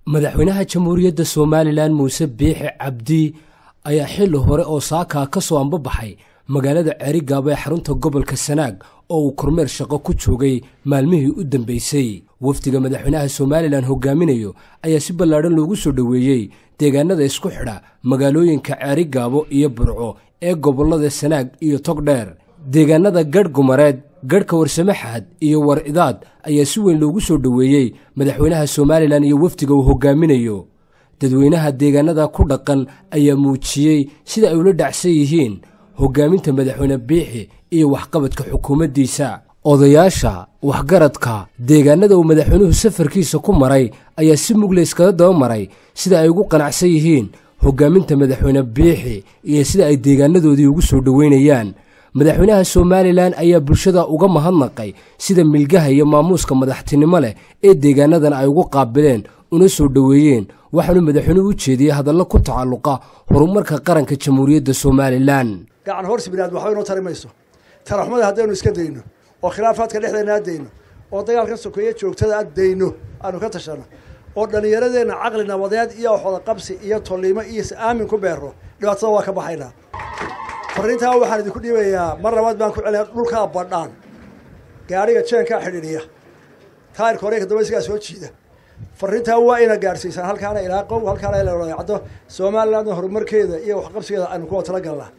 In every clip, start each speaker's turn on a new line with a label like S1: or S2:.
S1: madaxweynaha jamhuuriyadda somalilan muuse biixi cabdi ayaa xilli hore oo saakaa ka soo ambabaxay magaalada ceerigaabo ee xarunta gobolka sanaag oo uu kormeer shaqo ku joogay maalmihii u dambeysay wafdiga madaxweynaha somalilan hogaaminayo ayaa si ballaadhan loogu soo dhoweeyey deegaanada isku xidha magaalooyinka ceerigaabo iyo burco ee gobollada sanaag iyo togdheer deegaanada gadh gumareed gadhka warsamaxaad iyo war idaad ayaa si weyn loogu soo dhoweeyey madaxweynaha somalilan iyo wafdiga uu hogaaminayo dadweynaha deegaanada ku dhaqan ayaa muujiyey sida ay ula dhacsan yihiin hogaaminta madaxweyne biixi iyo waxqabadka xukuumaddiisa odayaasha waxgaradka deegaanada uu madaxweynuhu safarkiisa ku maray ayaa si mugle iskaga daba maray sida ay ugu qanacsan yihiin hogaaminta madaxweyne biixi iyo sida ay deegaanadoodii ugu soo dhoweynayaan madaxweynaha somalilan ayaa bulshada uga mahadnaqay sida milgaha iyo maamuuska madaxtinimo leh ee deegaanadan ay ugu qaabileen una soo dhoweeyeen waxaanu madaxweynuhu u jeediyey hadallo ku tacalluqa horumarka qaranka jamhuuriyadda somalilan
S2: gacan horsi binaad waxba inoo tari mayso taraxumada haddaynu iska dayno oo khilaafaadka dhexdeena addayno oo dagaalka sokeeye joogtada addayno aanu ka tashano oo dhallinyaradeenna caqli nabadeed iyo waxwada qabsi iyo tolliimo iyo is-aamin ku beero dhibaatada waa ka baxaynaa farriintaa waxaan idinku dhiibayaa mar labaad baan ku celina dhulkaa badhaan gaadhiga jeenkaa xidhiidhiya taayirka hore kadamba isagaa soo jiida farriintaa waa ina gaadhsiisaan halkaana ilaa qow halkaana ila wadaacdo somalilandna horumarkeeda iyo waxqabsigeeda aynu kuwa tala galnaa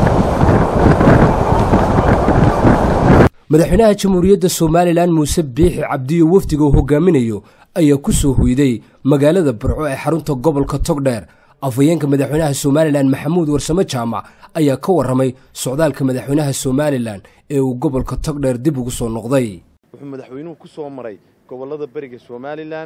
S1: madaxweynaha jamhuuriyadda somalilan muuse biixi cabdiyo wafdiga uu hogaaminayo ayaa ku soo hoyday magaalada burco ee xarunta gobolka togdheer afhayeenka madaxweynaha somalilan maxamuud warsamo jaamac ayaa ka warramay socdaalka madaxweynaha somalilan ee uu gobolka togdheer dib ugu soo noqday
S3: wuxuu madaxweynuhu ku soo maray gobollada beriga somalilan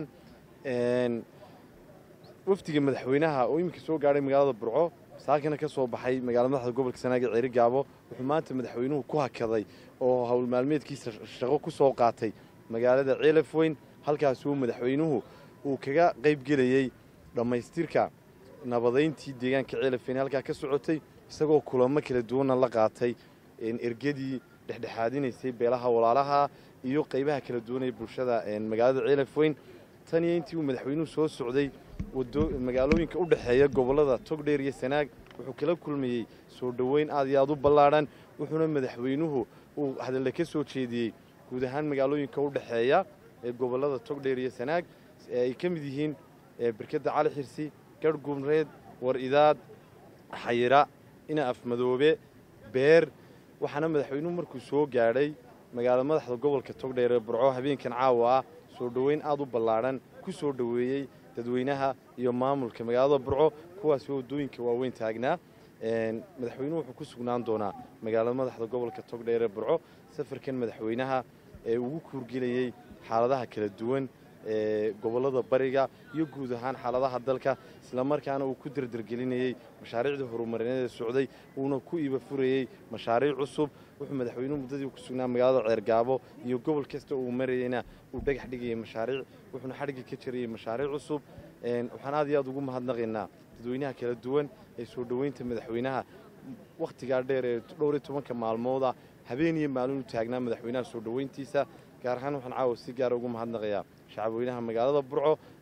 S3: wafdiga madaxweynaha oo iminka soo gaadhay magaalada burco saakina ka soo baxay magaalada madaxda gobolka sanaag ee ceerigaabo wuxuu maanta madaxweynuhu ku hakaday oo howl maalmeedkiisa shaqo ku soo qaatay magaalada ceelafweyn halkaasuu madaxweynuhu uu kaga qaybgelayey dhammaystirka nabadayntii deegaanka ceelafweyn halkaa ka socotay isagoo kulamo kala duwanna la qaatay ergadii dhexdhexaadinaysay beelaha walaalaha iyo qaybaha kala duwan ee bulshada magaalada ceelafweyn tan iyo intii uu madaxweynuhu soo socday magaalooyinka u dhexeeya gobollada togdheer iyo sanaag wuxuu kala kulmayey soo dhoweyn aad iyo aad u ballaadhan wuxuuna madaxweynuhu uu hadalle ka soo jeediyey guud ahaan magaalooyinka u dhexeeya ee gobollada togdheer iyo sanaag ay ka mid yihiin berkadda cali xirsi garh gumreed war idaad xayira ina afmadoobe beer waxaana madaxweynuhu markuu soo gaadhay magaalada madaxda gobolka togdheer ee burco habeenkan caawa ah soo dhoweyn aad u ballaadhan ku soo dhoweeyey dadweynaha iyo maamulka magaalada burco kuwaasi waddooyinka waaweyn taagnaa madaxweynuhu wuxuu ku sugnaan doonaa magaalada madaxda gobolka togdheer ee burco safarkan madaxweynaha ee ugu kuurgelayey xaaladaha kala duwan ee gobollada bariga iyo guud ahaan xaaladaha dalka islamarkaana uu ku derdergelinayey mashaariicdii horumarineed ee socday uuna ku iiba furayey mashaariic cusub wuxuu madaxweynuhu muddadii ku sugnaa magaalada ceergaabo iyo gobol kasta uu marayeyna uu dhagax dhigayay mashaariic wuxuuna xadhigga ka jarayey mashaariic cusub waxaan aad iyo aad ugu mahadnaqaynaa dadweynaha kala duwan ee soo dhoweynta madaxweynaha wakhtigaa dheer ee dhowr iyo tobanka maalmooda habeen iyo maalin u taagnaa madaxweynaha soo dhoweyntiisa gaar ahaan waxaan caawa si gaara ugu mahadnaqayaa shacabweynaha magaalada burco